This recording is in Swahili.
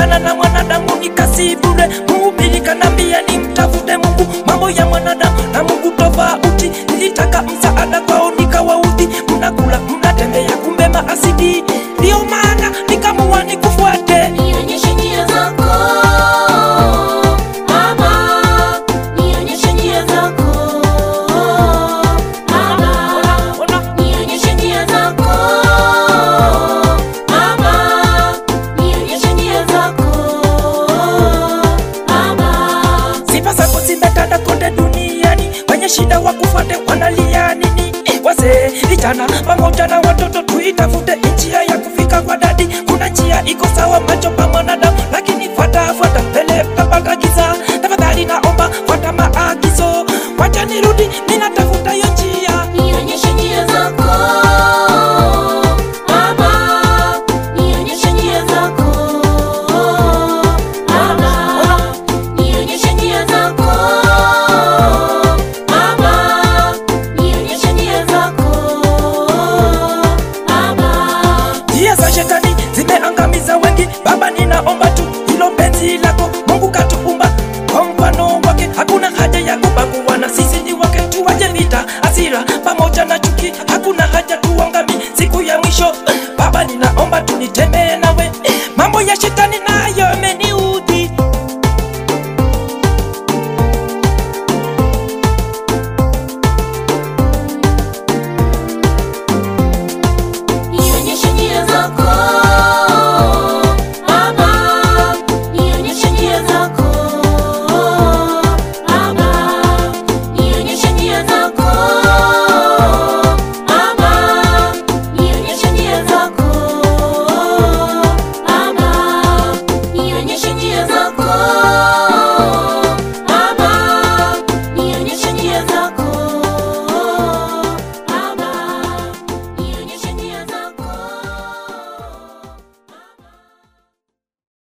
kupigana na mwanadamu ni kazi bure. Mhubiri kanambia ni mtafute Mungu, mambo ya mwanadamu na Mungu tofauti. Nilitaka msaada kwao nikawaudhi, mnakula mnatembea, kumbe maasidi. Ndio maana nikamua nikufuate. Nionyeshe njia zako Baba, nionyeshe njia zako Baba, nionyeshe njia zako Baba, nionyeshe njia zako Baba. Sifa zako zimetanda kote duniani, wenye shida wa kufuate wanalia nini? Wazee, vijana pamoja na watoto, tuitafute njia ya kufika kwa dadi. Kuna njia iko sawa macho pa mwanadamu, lakini fuata fuata mbele tapata giza. Tafadhali naomba fuata maagizo, wacha nirudi, ninatafuta hiyo njia. Nionyeshe njia zako Baba, nionyeshe njia zako Baba, nionyeshe njia zako Baba, nionyeshe njia zako Baba. Njia za shetani zimeangamiza wengi. Baba, ninaomba tu hilo penzi lako. Mungu katuumba kwa mfano wake, hakuna haja ya kubagua, na sisi ni wake. Tuwache vita, hasira pamoja na chuki, hakuna haja tuangami siku ya mwisho. Baba, ninaomba tunitende